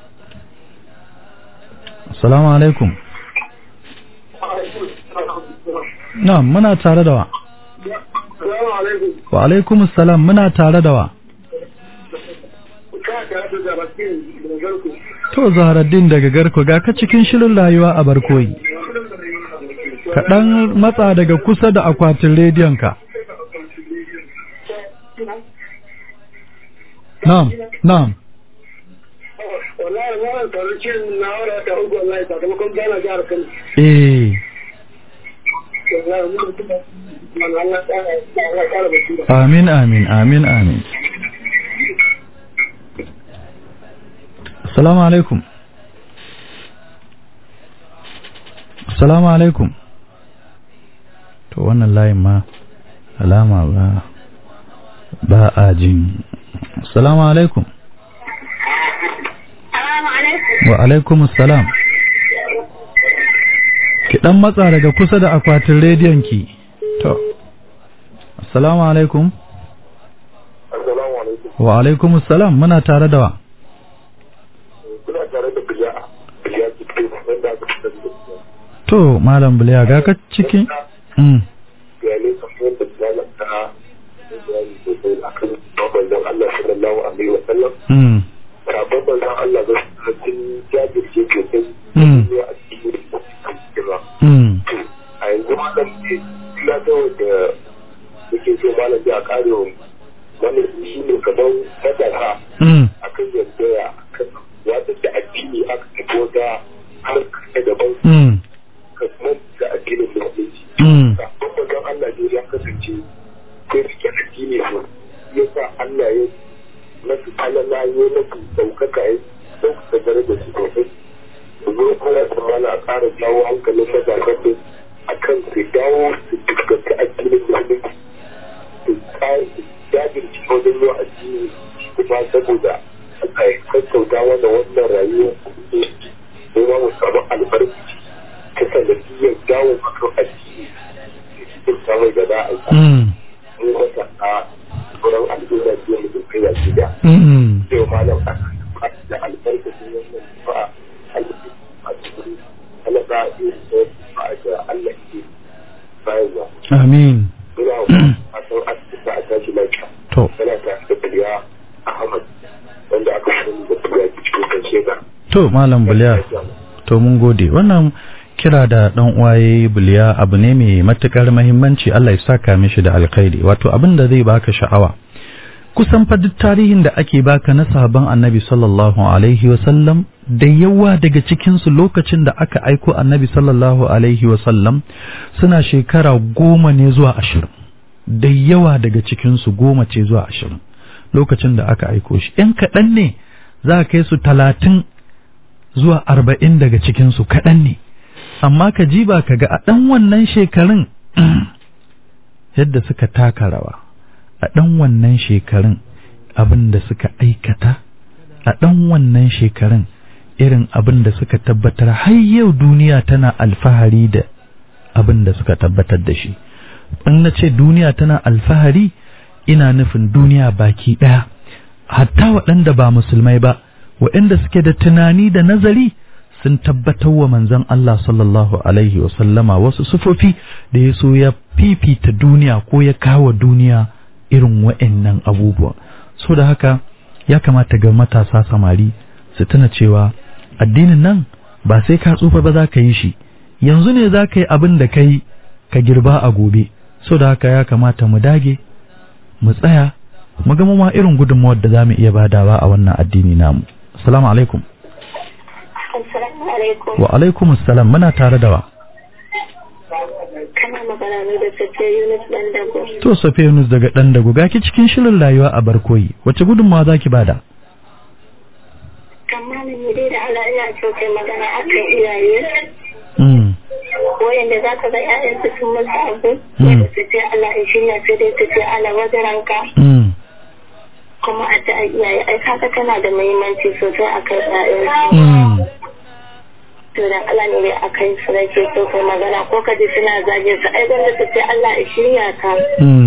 assalamu alaikum na'am muna tare da wa wa alaikum assalam muna tare da wa to zaharaddin daga garko ga ka cikin shirin rayuwa a barkoyi kaɗan matsa daga kusa da akwatin rediyonka na'am na'am wallahi wannan tarukin na wara ta ugu wallahi sakamakon gana jihar Kano eh wallahi mun mutum man Allah ta Allah ta basira amin amin amin amin assalamu alaikum assalamu alaikum to wannan layin ma alama ba ba a jin assalamu alaikum Assalamu alaikum. wa alaikum assalam ki dan matsa daga kusa da akwatin rediyon ki to assalamu alaikum assalamu alaikum wa alaikum assalam muna tare da wa kuna tare da biya biya cikin wanda aka fitar da to malam biliya ga ka cikin mm. bayanai kamar da biyanar ta bayani sosai a kan babban Allah sallallahu alaihi wa sallam Mm. sabon manzon Allah ga sun jajirce sosai Mm. ne a cikin kira Mm. a yanzu malam ne ina so da yake so malam ya kare wa wannan shi ne kamar sadaka Mm. akan yadda ya kan wata da addini aka fito da harkar ta daban Mm. kamar da addinin musulunci Mm. sabon manzon Allah ne ya kasance ko rike addini so ya sa Allah ya nasu alala ya nasu ɗaukaka ya ɗaukaka darajar su sosai domin kuma tsammana a ƙara jawo hankalin matasan da a kan su dawo su fuskanci addinin musulunci su ƙara su jajirce wajen yau addini kuma saboda a sassauta wanda wannan rayuwa kuma mu samu albarkaci ta sanadiyyar dawo akan addini cikin samun da za a yi Mm. mun wata a sauran al'umma biyu mu kai da gida Mm. sai malam a da albarkacin wannan ba a cikin halaka yi ba da Allah ke bayarwa amin ina a san asibiti a tashi lafiya to yana ta da biliya Ahmad wanda aka sani da biliya cikin kan shega to malam biliya to mun gode wannan kira da dan uwaye biliya abu ne mai matukar muhimmanci Allah ya saka mishi da alkhairi wato abin da zai baka sha'awa kusan fa duk tarihin da ake baka na sahabban annabi sallallahu alaihi wasallam da yawa daga cikinsu lokacin da aka aiko annabi sallallahu alaihi wasallam suna shekara goma ne zuwa ashirin da yawa daga cikinsu goma ce zuwa ashirin lokacin da aka aiko shi ‘yan kaɗan ne za a kai su talatin zuwa arba'in daga cikinsu kaɗan ne amma ka ji ba ka ga a ɗan wannan shekarun yadda suka taka rawa a ɗan wannan shekarun abin da suka aikata a ɗan wannan shekarun irin abin da suka tabbatar har yau duniya tana alfahari da abin da suka tabbatar da shi in na ce duniya tana alfahari ina nufin duniya baki ɗaya hatta waɗanda ba musulmai ba waɗanda suke da tunani da nazari sun tabbatar wa manzon Allah sallallahu alaihi wasallama wasu sufofi da ya so ya fifita duniya ko ya kawo duniya irin waɗannan abubuwa so da haka ya kamata ga matasa samari su tuna cewa addinin nan ba sai ka tsufa ba za ka yi shi yanzu ne za ka yi abin da ka yi ka girba a gobe so da haka ya kamata mu dage mu tsaya mu ga ma irin gudunmawar da za mu iya badawa a wannan addini namu assalamu alaikum Assalamu alaikum. wa alaikum assalam muna tare da wa Kana magana ne da Safiya Yunus dan dago. to safiya yunus daga dan dago gaki cikin shirin rayuwa a barkoyi wace gudunmawa zaki bada Amma ne dai da Allah ina so kai magana akan iyaye. mm Wayanda za ka ga ƴaƴansu sun musu abu. Mm. Wanda su ce Allah ya shirya sai dai su ce Allah wajaranka. mm Kuma a ta iyaye ai kaka tana da muhimmanci sosai akan ƴaƴansu. mm To dan Allah ne dai akan su nake so kai magana ko ka ji suna zagin su ai gwanda su ce Allah ya shirya ka. mm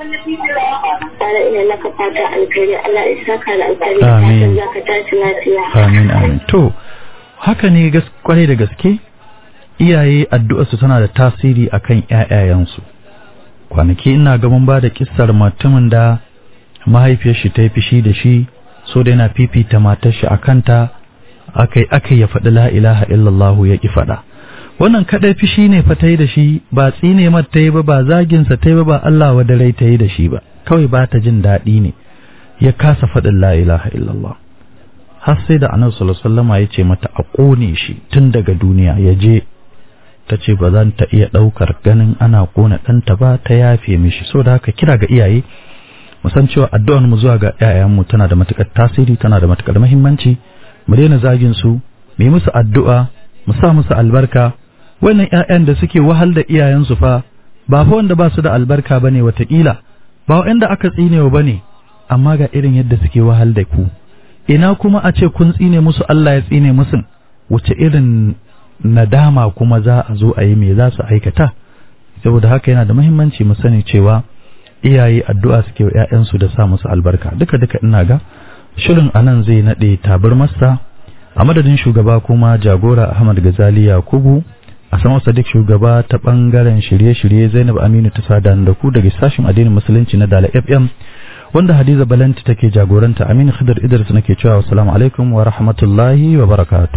Bala ina maka fata alkhairi Allah ya saka da alkhairi Amin. fatan za ka tashi lafiya. amin amin to haka ne gas kwarai da gaske iyaye addu'arsu tana da tasiri akan ƴaƴayensu kwanaki ina ga mun ba da kissar mutumin da mahaifiyar shi ta yi fishi da shi so da yana fifita matar shi a kanta akai akai ya faɗi la ilaha illallah ya ki faɗa wannan kadai fishi ne fa ta yi da shi ba tsine mata ta yi ba ba zaginsa ta yi ba ba Allah wa dare ta yi da shi ba kawai ba ta jin daɗi ne ya kasa faɗin la ilaha illallah har sai da annabi sallallahu alaihi wasallam ya ce mata a kone shi tun daga duniya ya je ta ce ba zan ta iya ɗaukar ganin ana kona ɗanta ba ta yafe mishi so da haka kira ga iyaye mu san cewa addu'ar mu zuwa ga ƴaƴanmu tana da matukar tasiri tana da matukar muhimmanci mu daina zagin su mu yi musu addu'a mu sa musu albarka wannan ƴaƴan da suke wahal da iyayensu fa ba fa wanda ba su da albarka bane watakila ba wanda aka tsinewa bane amma ga irin yadda suke wahal da ku ina kuma a ce kun tsine musu Allah ya tsine musu wace irin nadama kuma za a zo a yi me za su aikata saboda haka yana da muhimmanci mu sani cewa iyaye addu'a suke wa ƴaƴansu da sa musu albarka duka duka ina ga shirin anan zai nade tabarmarsa a madadin shugaba kuma jagora Ahmad Gazali Yakubu a sama Sadiq shugaba ta bangaren shirye-shirye Zainab Aminu ta sada da ku daga sashin addinin musulunci na Dala FM wanda Hadiza Balanti take jagoranta Aminu Khidir Idris nake cewa assalamu alaikum wa rahmatullahi wa barakatuh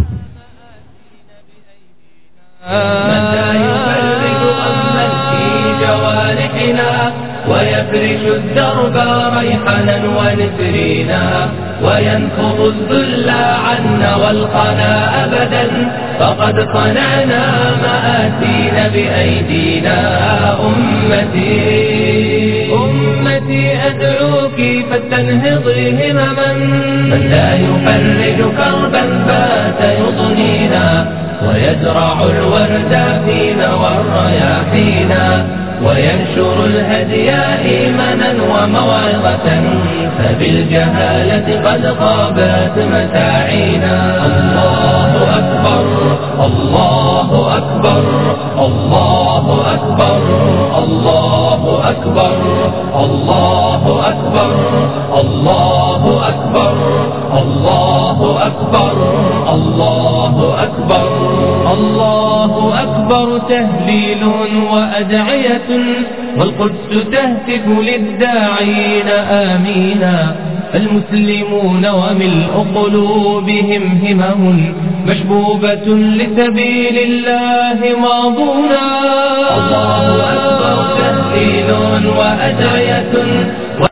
متى يفرج أما في جوارحنا ويفرش الدرب ريحنا ونسرينا وينفض الذل عنا والقنا أبدا فقد صنعنا مآسينا بأيدينا أمتي أمتي أدعوك فاستنهضي همما من لا يفرج كربا فات يضنينا ويزرع الورد فينا والرياحينا وينشر الهدي إيمانا وموعظة فبالجهالة قد غابت متاعينا الله أكبر الله أكبر الله أكبر الله أكبر الله أكبر الله أكبر الله أكبر الله أكبر الله أكبر تهليل وأدعية والقدس تهتف للداعين آمينا المسلمون وملء قلوبهم همم مشبوبة لسبيل الله ماضونا الله أكبر تهليل وأدعية